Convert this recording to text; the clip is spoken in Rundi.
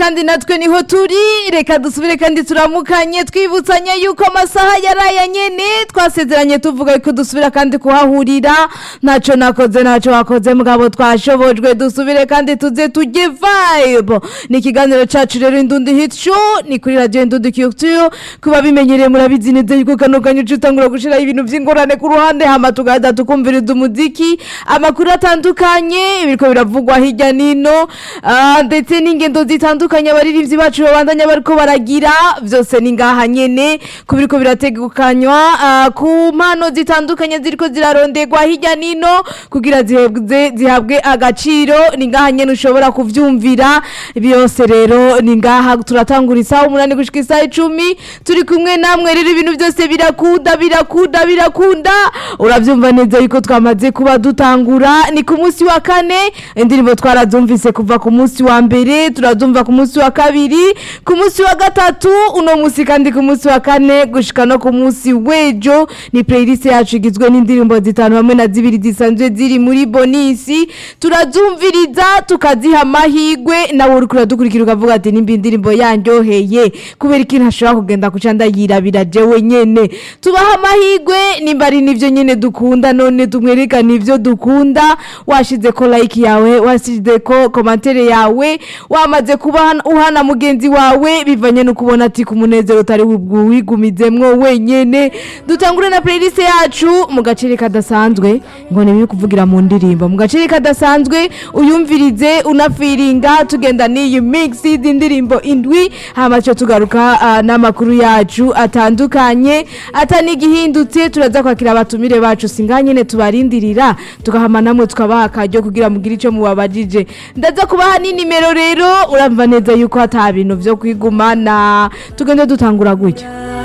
kandi natwe niho turi reka dusubire kandi turamukanye twibutsanya yuko amasaha yaraye nyene twasezeranye tuvuga ko dusubira kandi kuhahurira ntaco nakoze ntaco wakoze mugabo twashobojwe dusubire kandi tuze tujye vibe ni ikiganiro cacu rero indundi hit show ni kuri radio indundi culture kuba bimenyereye murabizi neza yuko kano kanya uca utangura gushiraho ibintu vy'ingorane ku ruhande hama tugahita tukumviriza umuziki amakuru atandukanye biriko biravugwa hirya nino ah, ndetse n'ingendo zitandukanye abaririmbyi bacu babandanya bariko baragira vyose ni ngaha nyene ku biriko birategekanywa ah, ku mpano zitandukanye ziriko zirarondegwa hirya nino kugira zihebwe zihabwe agaciro ni ngaha nyene ushobora kuvyumvira byose rero ni ngaha turatangura isaha umunani gushika isaha icumi turi kumwe namwe rero ibintu byose birakunda birakunda birakunda uravyumva neza yuko twamaze kuba dutangura ni ku munsi wa kane indirimbo twarazumvise kuva ku munsi wa mbere turazumva ku munsi wa kabiri ku munsi wa gatatu uno munsi kandi ku munsi wa kane gushika no ku munsi w'ejo ni playlist yacu igizwe n'indirimbo zitanu hamwe na zibiri zisanzwe ziri muri bonisi turazumviriza tukaziha amahigwe nawe uriko uradukurikira ukavuga ati nimba indirimbo yanryoheye kubera iki ntashobora kugenda kuca ndayirabira jewe nyene tubaha amahigwe nimba ari nivyo nyene dukunda none tumwerekana ivyo dukunda washize ko like yawe washize ko komantere yawe wamaze kuba hana- uhana mugenzi wawe bivanye no kubona ati ku munezero utari wigumizemwo wenyene dutangure na playlist yacu mu gaceri kadasanzwe ngo ni kuvugira mu ndirimbo mu gaceri kadasanzwe uyumvirize unafiringa tugenda n'iyi mix y'indirimbo indwi hama cyo tugaruka ah, n'amakuru yacu atandukanye atanigihindutse turaza kwakira abatumire bacu singa nyene tubarindirira tugahama namwe tukabaha akaryo kugira mugire ico mubabajije ndaza kubaha n'inimero rero uramva neza yuko ata bintu vyo kwigumana tugende dutangura gutya